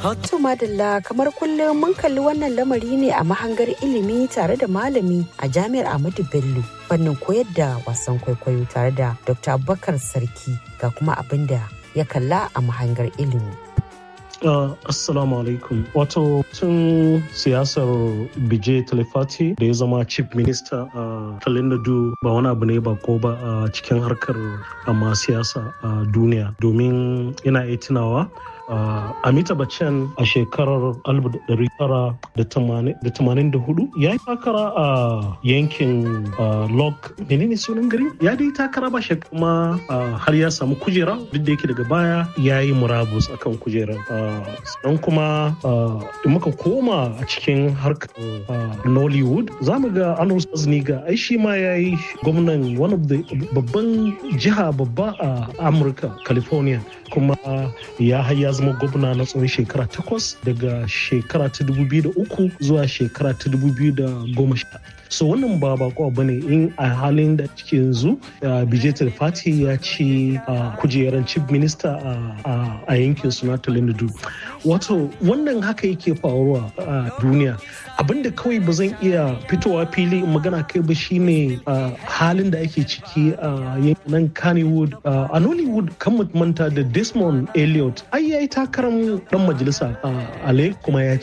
To madalla kamar kullum mun kalli wannan lamari ne a mahangar ilimi tare da malami a jami'ar Ahmadu Bello fannin koyar da wasan kwaikwayo tare da Dr. Abubakar Sarki ga kuma abin da ya kalla a mahangar ilimi. Uh, assalamu alaikum wato tun siyasar bije talifati da ya zama chief minister a uh, talinadu ba wani abu ne ba ko ba a uh, cikin harkar amma siyasa a uh, duniya domin ina iya tunawa Uh, Amita Bachchan a shekarar 1984 ya yi takara a uh, yankin uh, Lok menene sunan gari ya dai takara ba shi kuma har ya samu kujera duk da yake daga baya ya yi murabus akan kujerar sannan kuma in muka koma a cikin harkar Nollywood za mu ga Anwar Sazniga ai shi ma ya yi gwamnan one of the babban jiha babba a Amurka California kuma ya haya zama gwamna na tsawon shekara takwas daga shekara ta uku zuwa shekara ta sha. so wannan ba bako ba ne in a halin da ciki yanzu bijetar fati ya ci kujerar chief minister a yankin su na talindu wato wannan haka yake faruwa a duniya abinda kawai ba zan iya fitowa fili in magana kai ba shine halin da ake ciki a yankin kannywood a nollywood kan manta da desmond elliot ai yayi takarar dan majalisa a ale kuma ya